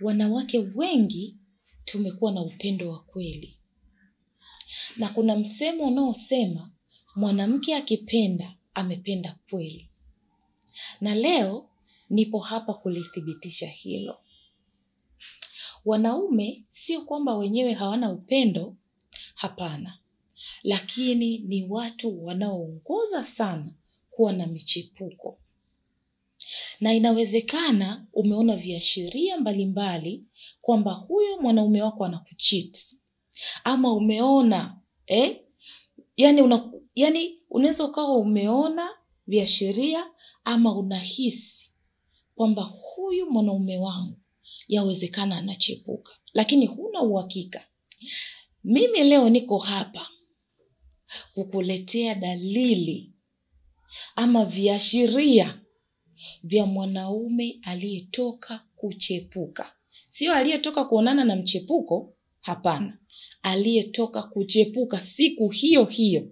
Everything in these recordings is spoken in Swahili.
wanawake wengi tumekuwa na upendo wa kweli, na kuna msemo unaosema mwanamke akipenda amependa kweli, na leo nipo hapa kulithibitisha hilo. Wanaume sio kwamba wenyewe hawana upendo, hapana, lakini ni watu wanaoongoza sana kuwa na michepuko na inawezekana umeona viashiria mbalimbali kwamba huyo mwanaume wako anakuchiti ama umeona eh? yani, una, yani unaweza ukawa umeona viashiria ama unahisi kwamba huyu mwanaume wangu yawezekana anachepuka, lakini huna uhakika. Mimi leo niko hapa kukuletea dalili ama viashiria vya mwanaume aliyetoka kuchepuka, sio aliyetoka kuonana na mchepuko. Hapana, aliyetoka kuchepuka siku hiyo hiyo.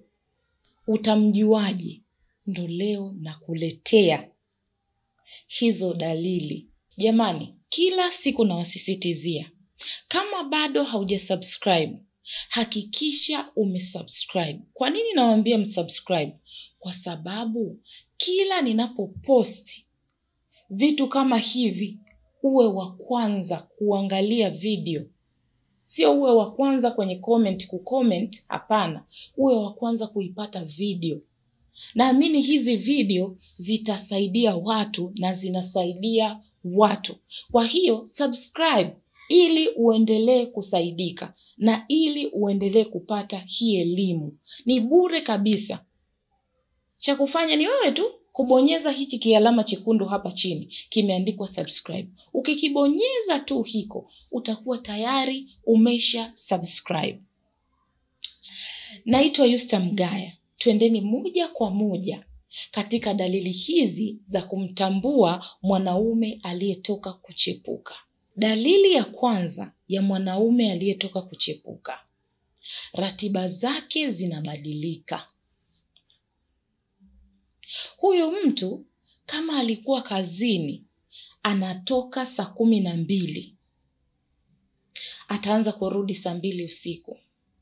Utamjuaje? Ndo leo nakuletea hizo dalili. Jamani, kila siku nawasisitizia, kama bado haujasubscribe hakikisha umesubscribe. Kwa nini nawaambia msubscribe? Kwa sababu kila ninapoposti vitu kama hivi, uwe wa kwanza kuangalia video, sio uwe wa kwanza kwenye comment kucomment. Hapana, uwe wa kwanza kuipata video. Naamini hizi video zitasaidia watu na zinasaidia watu. Kwa hiyo subscribe ili uendelee kusaidika na ili uendelee kupata hii elimu. Ni bure kabisa. Cha kufanya ni wewe tu kubonyeza hichi kialama chekundu hapa chini kimeandikwa subscribe. Ukikibonyeza tu hiko, utakuwa tayari umesha subscribe. Naitwa Yusta Mgaya. Twendeni moja kwa moja katika dalili hizi za kumtambua mwanaume aliyetoka kuchepuka. Dalili ya kwanza ya mwanaume aliyetoka kuchepuka, ratiba zake zinabadilika. Huyu mtu kama alikuwa kazini anatoka saa kumi na mbili ataanza kurudi saa mbili usiku.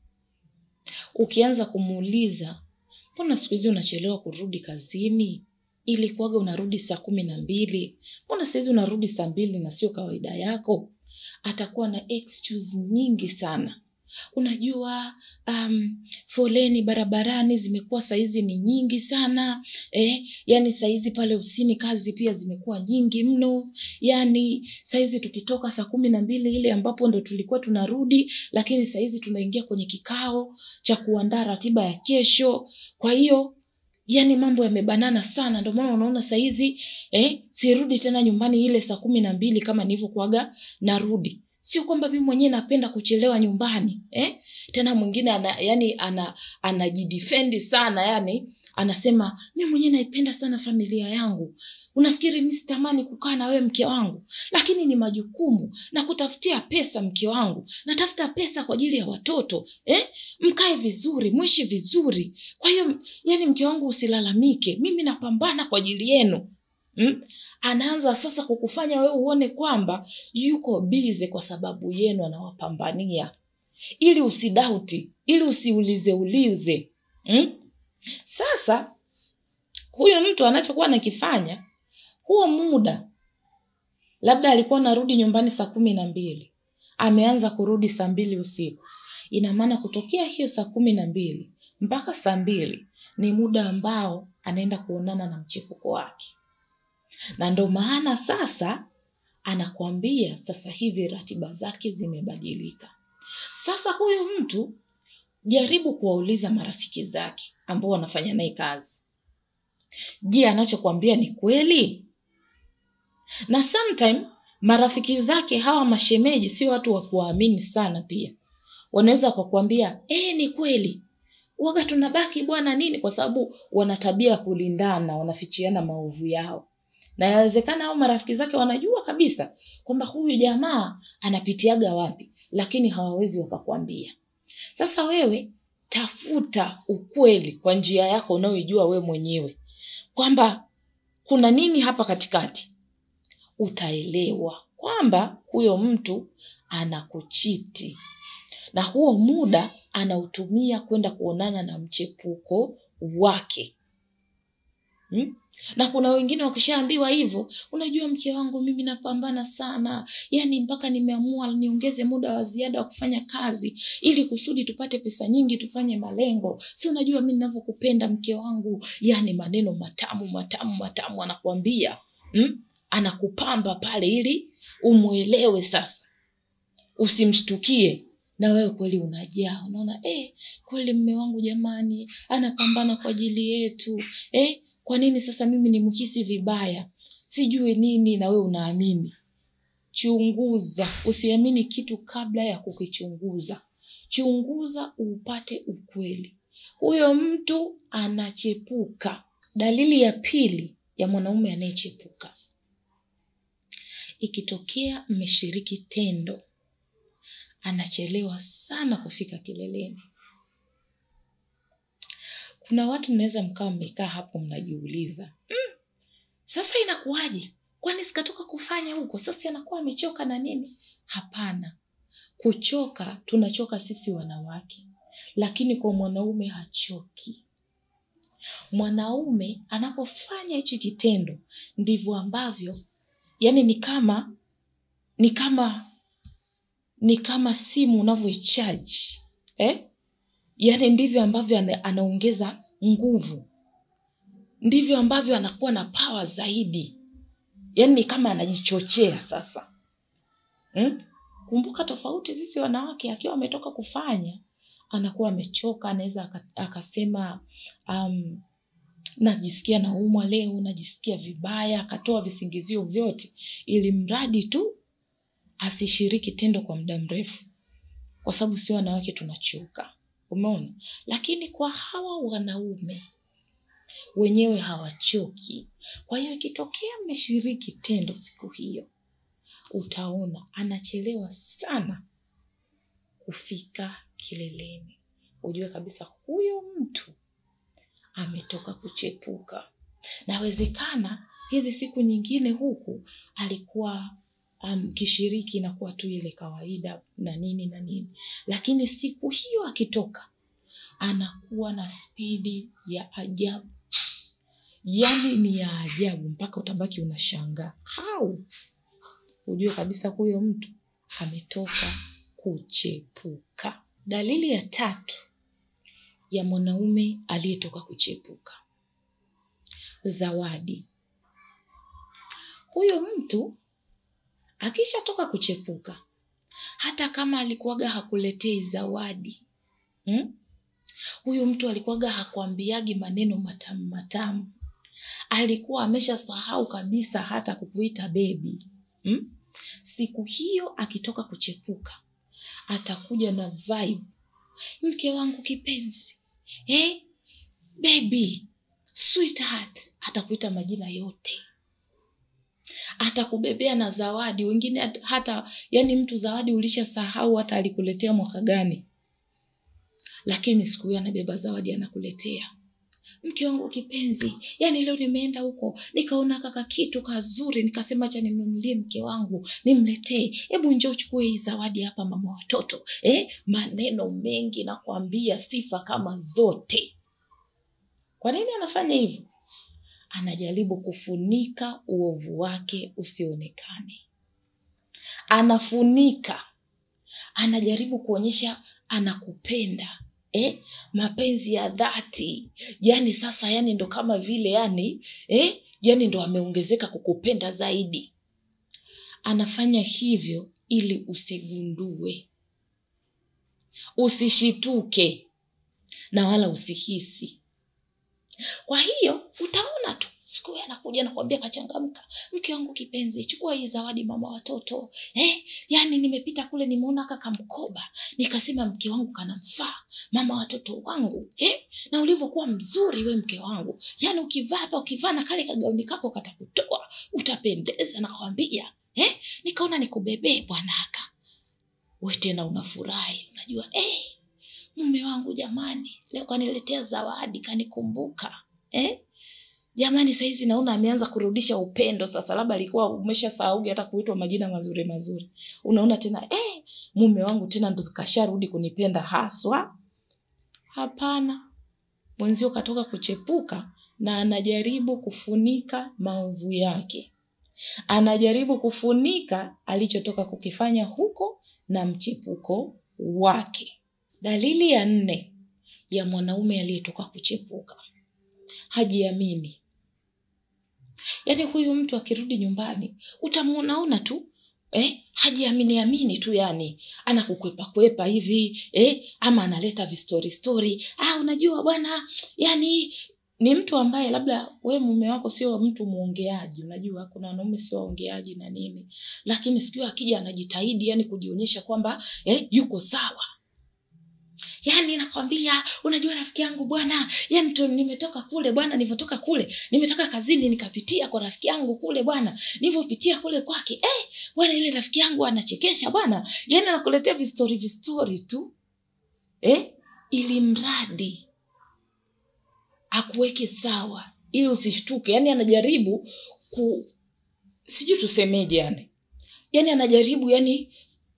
Ukianza kumuuliza mbona siku hizi unachelewa kurudi kazini? Ilikuwaga unarudi saa kumi na mbili, mbona sahizi unarudi saa mbili na sio kawaida yako? Atakuwa na excuse nyingi sana. Unajua, um, foleni barabarani zimekuwa saizi ni nyingi sana eh, yani saizi pale ofisini kazi pia zimekuwa nyingi mno. Yani saizi tukitoka saa kumi na mbili ile ambapo ndo tulikuwa tunarudi, lakini saizi tunaingia kwenye kikao cha kuandaa ratiba ya kesho. Kwa hiyo yani mambo yamebanana sana, ndio maana unaona saizi eh, sirudi tena nyumbani ile saa kumi na mbili kama nilivyokuaga narudi sio kwamba mimi mwenyewe napenda kuchelewa nyumbani eh? Tena mwingine ana, yani ana anajidefendi sana yani anasema mi mwenyewe naipenda sana familia yangu. Unafikiri mi sitamani kukaa na wewe mke wangu? Lakini ni majukumu na kutafutia pesa, mke wangu, natafuta pesa kwa ajili ya watoto eh? Mkae vizuri, mwishi vizuri. Kwa hiyo yani, mke wangu, usilalamike, mimi napambana kwa ajili yenu hmm? Anaanza sasa kukufanya wewe uone kwamba yuko bize kwa sababu yenu anawapambania, ili usidauti, ili usiulize ulize hmm? Sasa huyo mtu anachokuwa anakifanya huo muda, labda alikuwa anarudi nyumbani saa kumi na mbili ameanza kurudi saa mbili usiku. Ina maana kutokea hiyo saa kumi na mbili mpaka saa mbili ni muda ambao anaenda kuonana na mchepuko wake, na ndo maana sasa anakwambia sasa hivi ratiba zake zimebadilika. Sasa huyu mtu jaribu kuwauliza marafiki zake ambao wanafanya naye kazi. Je, anachokwambia ni kweli? Na sometime marafiki zake hawa mashemeji sio watu wa kuwaamini sana, pia wanaweza wakakwambia eh, ni kweli waga tunabaki bwana nini, kwa sababu wana tabia ya kulindana, wanafichiana maovu yao, na yawezekana hao marafiki zake wanajua kabisa kwamba huyu jamaa anapitiaga wapi, lakini hawawezi wakakwambia. Sasa wewe tafuta ukweli kwa njia yako unayoijua we mwenyewe kwamba kuna nini hapa katikati, utaelewa kwamba huyo mtu anakuchiti na huo muda anautumia kwenda kuonana na mchepuko wake hmm? na kuna wengine wakishaambiwa hivyo unajua mke wangu mimi napambana sana yani mpaka nimeamua niongeze muda wa ziada wa kufanya kazi ili kusudi tupate pesa nyingi tufanye malengo si unajua mi ninavyokupenda mke wangu yani maneno matamu matamu matamu anakuambia hmm? anakupamba pale ili umwelewe sasa usimshtukie na wewe kweli unajaa unaona eh, kweli mme wangu jamani anapambana kwa ajili yetu eh, kwa nini sasa mimi nimhisi vibaya sijui nini na wewe unaamini chunguza usiamini kitu kabla ya kukichunguza chunguza upate ukweli huyo mtu anachepuka dalili ya pili ya mwanaume anayechepuka ikitokea mmeshiriki tendo anachelewa sana kufika kileleni kuna watu mnaweza mkawa mmekaa hapo mnajiuliza mm, sasa inakuwaje kwani sikatoka kufanya huko sasa anakuwa amechoka na nini hapana kuchoka tunachoka sisi wanawake lakini kwa mwanaume hachoki mwanaume anapofanya hichi kitendo ndivyo ambavyo yani ni kama ni kama ni kama simu unavyoichaji eh? yaani ndivyo ambavyo ana, anaongeza nguvu ndivyo ambavyo anakuwa na pawa zaidi yaani ni kama anajichochea sasa hmm? kumbuka tofauti sisi wanawake akiwa ametoka kufanya anakuwa amechoka anaweza akasema um, najisikia naumwa leo najisikia vibaya akatoa visingizio vyote ili mradi tu asishiriki tendo kwa muda mrefu kwa sababu sio wanawake tunachoka umeona lakini kwa hawa wanaume wenyewe hawachoki kwa hiyo ikitokea mmeshiriki tendo siku hiyo utaona anachelewa sana kufika kileleni ujue kabisa huyo mtu ametoka kuchepuka nawezekana hizi siku nyingine huku alikuwa um, kishiriki inakuwa tu ile kawaida na nini na nini lakini siku hiyo akitoka anakuwa na spidi ya ajabu yani ni ya ajabu mpaka utabaki unashangaa au ujue kabisa huyo mtu ametoka kuchepuka dalili ya tatu ya mwanaume aliyetoka kuchepuka zawadi huyo mtu akishatoka kuchepuka hata kama alikuwaga hakuletei zawadi hmm? huyu mtu alikuwaga hakuambiagi maneno matamu matamu alikuwa ameshasahau kabisa hata kukuita bebi hmm? siku hiyo akitoka kuchepuka atakuja na vibe mke wangu kipenzi eh? baby sweetheart atakuita majina yote atakubebea na zawadi wengine hata yani mtu zawadi ulishasahau hata alikuletea mwaka gani lakini siku hiyo anabeba zawadi anakuletea mke wangu kipenzi yani leo nimeenda huko nikaona kaka kitu kazuri nikasema cha nimnunulie mke wangu nimletee hebu nje uchukue hii zawadi hapa mama watoto eh? maneno mengi nakwambia sifa kama zote kwa nini anafanya hivyo anajaribu kufunika uovu wake usionekane anafunika anajaribu kuonyesha anakupenda eh? mapenzi ya dhati yani sasa yani ndo kama vile yani eh? yani ndo ameongezeka kukupenda zaidi anafanya hivyo ili usigundue usishituke na wala usihisi kwa hiyo utaona tu siku hiyo anakuja nakwambia kachangamka mke wangu kipenzi chukua hii zawadi mama watoto eh, yani nimepita kule nimeona kaka mkoba nikasema mke wangu kanamfaa mama watoto wangu eh, na ulivyokuwa mzuri we mke wangu yani ukivaa hapa ukivaa na kale kagauni kako katakutoa utapendeza nakwambia eh, nikaona nikubebee bwanaka we tena unafurahi unajua eh, mume wangu jamani leo kaniletea zawadi kanikumbuka eh? jamani saizi naona ameanza kurudisha upendo sasa labda alikuwa umeshasahaugi hata kuitwa majina mazuri mazuri unaona tena eh, mume wangu tena ndo kasharudi kunipenda haswa hapana mwenzio katoka kuchepuka na anajaribu kufunika maovu yake anajaribu kufunika alichotoka kukifanya huko na mchepuko wake dalili ya nne ya mwanaume aliyetoka kuchepuka hajiamini yaani huyu mtu akirudi nyumbani utamwonaona tu eh, hajiamini amini tu yani anakukwepa kwepa hivi eh, ama analeta vistori stori ah, unajua bwana yani ni mtu ambaye labda we mume wako sio mtu mwongeaji unajua kuna wanaume sio waongeaji na nini lakini sikio akija anajitahidi yani kujionyesha kwamba eh, yuko sawa yani nakwambia unajua rafiki yangu bwana yani tu, nimetoka kule bwana nilivyotoka kule nimetoka kazini nikapitia kwa rafiki yangu kule bwana nilivyopitia kule kwake eh, bwana ile rafiki yangu anachekesha bwana yani anakuletea vistori vistori tu eh, ili mradi akuweke sawa ili usishtuke yani anajaribu ku sijui tusemeje yani yani anajaribu yani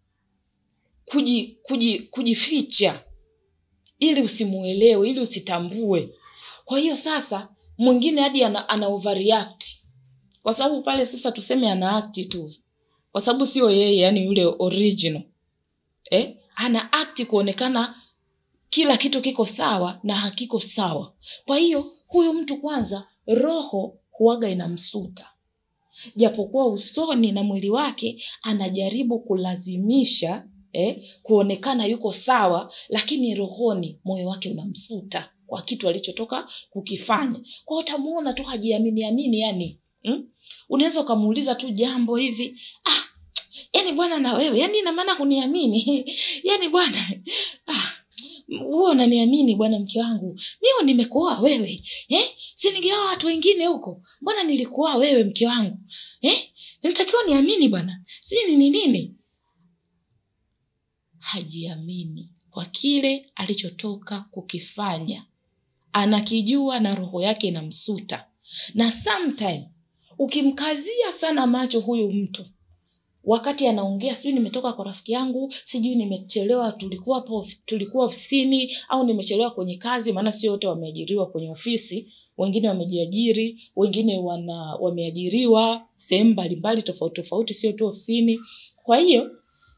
kuji, kuji, kujificha ili usimuelewe ili usitambue kwa hiyo sasa mwingine hadi ana, ana overreact kwa sababu pale sasa tuseme ana act tu kwa sababu sio yeye yani yule original eh? ana act kuonekana kila kitu kiko sawa na hakiko sawa kwa hiyo huyu mtu kwanza roho huwaga inamsuta japokuwa usoni na mwili wake anajaribu kulazimisha eh, kuonekana yuko sawa lakini rohoni moyo wake unamsuta kwa kitu alichotoka kukifanya kwa utamuona tu hajiamini amini yani hmm? unaweza ukamuuliza tu jambo hivi ah, yani bwana na wewe yani inamaana kuniamini yani bwana ah, huo unaniamini bwana mke wangu mio nimekuoa wewe eh? si ningeoa watu wengine huko mbona nilikuoa wewe mke wangu eh? nitakiwa niamini bwana si nini nini hajiamini kwa kile alichotoka kukifanya anakijua na roho yake inamsuta na sometime ukimkazia sana macho huyu mtu wakati anaongea sijui nimetoka kwa rafiki yangu sijui nimechelewa tulikuwa hapo tulikuwa ofisini au nimechelewa kwenye kazi maana sio wote wameajiriwa kwenye ofisi wengine wamejiajiri wengine wana wameajiriwa sehemu mbalimbali tofauti tofauti sio tu ofisini kwa hiyo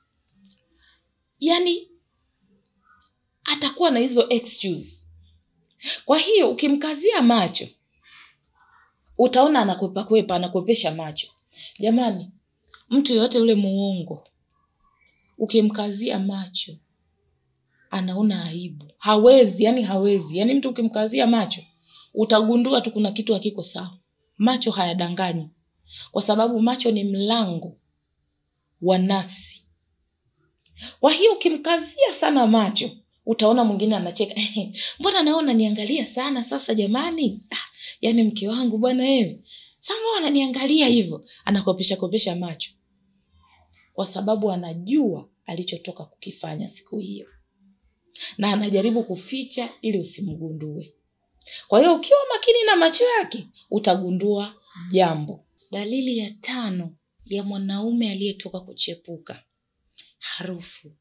yani atakuwa na hizo excuse kwa hiyo ukimkazia macho utaona anakwepa kwepa anakwepesha macho jamani mtu yoyote yule muongo ukimkazia macho anaona aibu hawezi yani hawezi yani mtu ukimkazia macho utagundua tu kuna kitu hakiko sawa macho hayadanganyi kwa sababu macho ni mlango wa nasi kwa hiyo ukimkazia sana macho utaona mwingine anacheka mbona naona niangalia sana sasa jamani ah, yaani mke wangu bwana wewe sama ananiangalia hivyo anakopesha kopesha macho kwa sababu anajua alichotoka kukifanya siku hiyo na anajaribu kuficha ili usimgundue kwa hiyo ukiwa makini na macho yake utagundua jambo dalili ya tano ya mwanaume aliyetoka kuchepuka harufu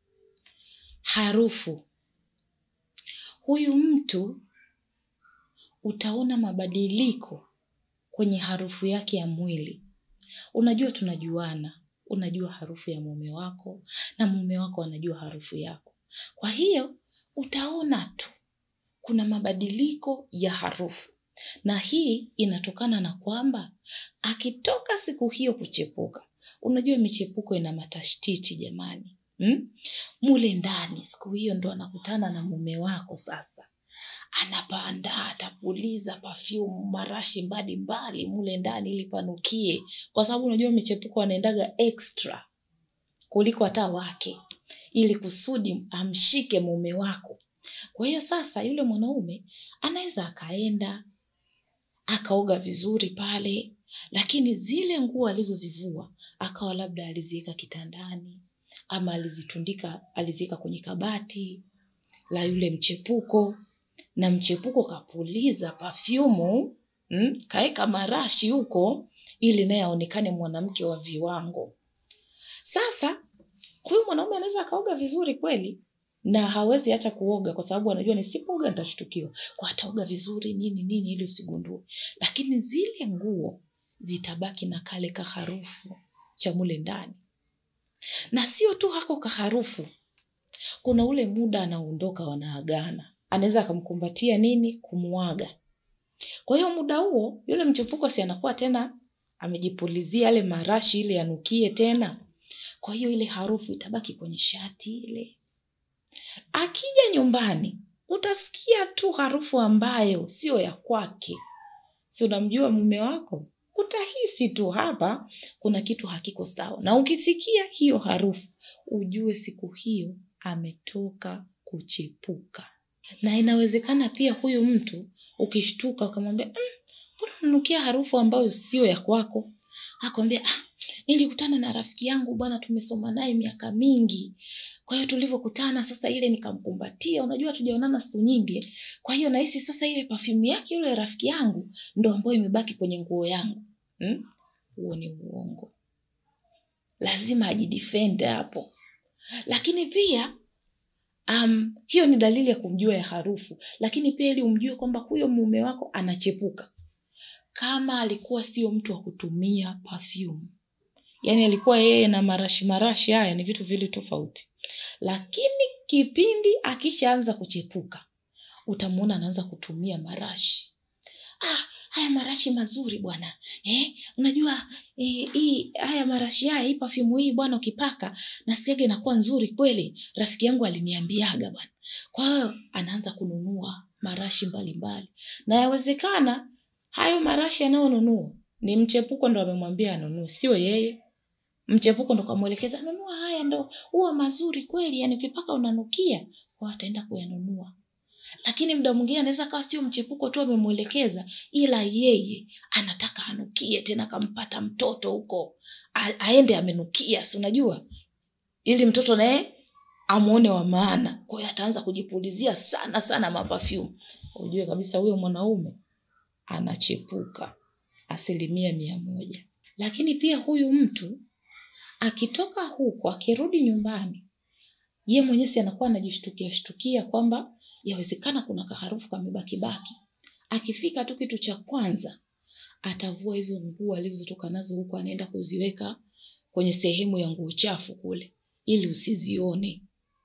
harufu huyu mtu utaona mabadiliko kwenye harufu yake ya mwili unajua tunajuana unajua harufu ya mume wako na mume wako anajua harufu yako kwa hiyo utaona tu kuna mabadiliko ya harufu na hii inatokana na kwamba akitoka siku hiyo kuchepuka unajua michepuko ina matashtiti jamani hmm? mule ndani siku hiyo ndo anakutana na mume wako sasa anapanda atapuliza pafyumu marashi mbalimbali mule ndani ili panukie kwa sababu unajua michepuko anaendaga extra kuliko hata wake ili kusudi amshike mume wako kwa hiyo sasa yule mwanaume anaweza akaenda akaoga vizuri pale lakini zile nguo alizozivua akawa labda aliziweka kitandani ama alizitundika aliziweka kwenye kabati la yule mchepuko na mchepuko kapuliza pafyumu mm? kaeka marashi huko ili naye aonekane mwanamke wa viwango sasa huyu mwanaume anaweza akaoga vizuri kweli na hawezi hata kuoga kwa sababu anajua nisipooga nitashtukiwa kwa ataoga vizuri nini nini ili usigundue lakini zile nguo zitabaki na kale kaharufu cha mule ndani na sio tu hako kaharufu kuna ule muda anaondoka wanaagana anaweza akamkumbatia nini kumwaga kwa hiyo muda huo yule mchepuko si anakuwa tena amejipulizia yale marashi ile yanukie tena kwa hiyo ile harufu itabaki kwenye shati ile akija nyumbani utasikia tu harufu ambayo sio ya kwake si unamjua mume wako utahisi tu hapa kuna kitu hakiko sawa na ukisikia hiyo harufu ujue siku hiyo ametoka kuchepuka na inawezekana pia huyu mtu ukishtuka ukamwambia mbona mm, unanukia harufu ambayo sio ya kwako akwambia ah, nilikutana na rafiki yangu bwana tumesoma naye miaka mingi kwa hiyo tulivyokutana sasa ile nikamkumbatia unajua tujaonana siku nyingi kwa hiyo nahisi sasa ile pafyumu yake yule rafiki yangu ndo ambayo imebaki kwenye nguo yangu huo hmm? ni uongo lazima ajidefend hapo lakini pia um, hiyo ni dalili ya kumjua ya harufu lakini pia ili umjue kwamba huyo mume wako anachepuka kama alikuwa sio mtu wa kutumia perfume yaani alikuwa yeye na marashi marashi haya ni vitu vili tofauti lakini kipindi akishaanza kuchepuka utamwona anaanza kutumia marashi ah, haya marashi mazuri bwana eh, unajua eh, hii haya marashi haya hii pafyumu hii bwana ukipaka nasikiaga inakuwa nzuri kweli rafiki yangu aliniambiaga bwana kwa hiyo anaanza kununua marashi mbalimbali na yawezekana hayo marashi yanayonunua ni mchepuko ndo amemwambia anunue sio yeye mchepuko ndo kamwelekeza nunua haya ndo huwa mazuri kweli yani ukipaka unanukia kwa ataenda kuyanunua lakini mda mwingine anaweza kawa sio mchepuko tu amemwelekeza ila yeye anataka anukie tena kampata mtoto huko aende amenukia si unajua ili mtoto naye amwone wa maana kwa hiyo ataanza kujipulizia sana sana mapafyumu ujue kabisa huyo mwanaume anachepuka asilimia mia moja lakini pia huyu mtu akitoka huko akirudi nyumbani ye mwenyewe si anakuwa anajishtukia shtukia kwamba yawezekana kuna kaharufu kamebakibaki akifika tu kitu cha kwanza atavua hizo nguo alizotoka nazo huko anaenda kuziweka kwenye sehemu ya nguo chafu kule ili usizione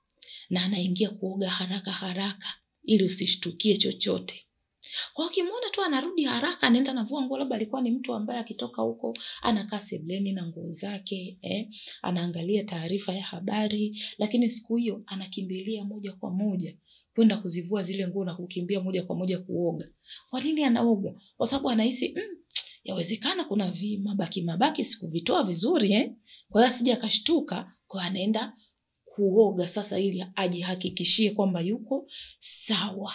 na anaingia kuoga haraka haraka ili usishtukie chochote kwa ukimwona tu anarudi haraka anaenda navua nguo labda alikuwa ni mtu ambaye akitoka huko anakaa sebleni na nguo zake eh, anaangalia taarifa ya habari lakini siku hiyo anakimbilia moja kwa moja kwenda kuzivua zile nguo na kukimbia moja kwa moja kuoga kwa nini anaoga kwa sababu anahisi mm, yawezekana kuna vi mabaki mabaki sikuvitoa vizuri eh? kwa hiyo asija akashtuka kwa anaenda kuoga sasa ili ajihakikishie kwamba yuko sawa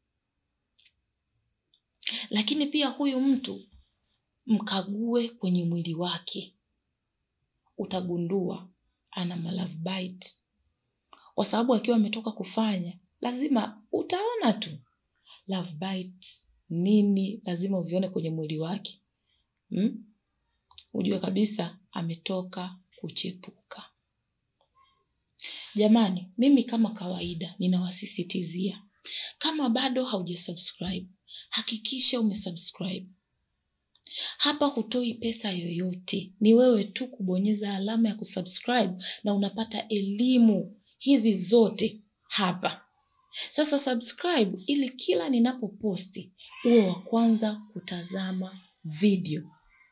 lakini pia huyu mtu mkague kwenye mwili wake utagundua ana malove bite kwa sababu akiwa ametoka kufanya lazima utaona tu love bite nini lazima uvione kwenye mwili wake hmm? ujue kabisa ametoka kuchepuka jamani mimi kama kawaida ninawasisitizia kama bado haujasubscribe hakikisha umesubscribe hapa hutoi pesa yoyote ni wewe tu kubonyeza alama ya kusubscribe na unapata elimu hizi zote hapa sasa subscribe ili kila ninapoposti uwe wa kwanza kutazama video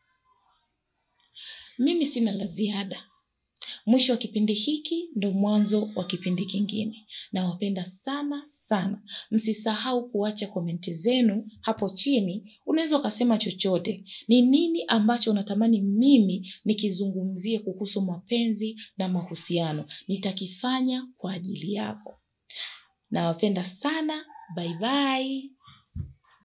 mimi sina la ziada mwisho wa kipindi hiki ndo mwanzo wa kipindi kingine nawapenda sana sana msisahau kuacha komenti zenu hapo chini unaweza ukasema chochote ni nini ambacho unatamani mimi nikizungumzie kuhusu mapenzi na mahusiano nitakifanya kwa ajili yako nawapenda sana bye bye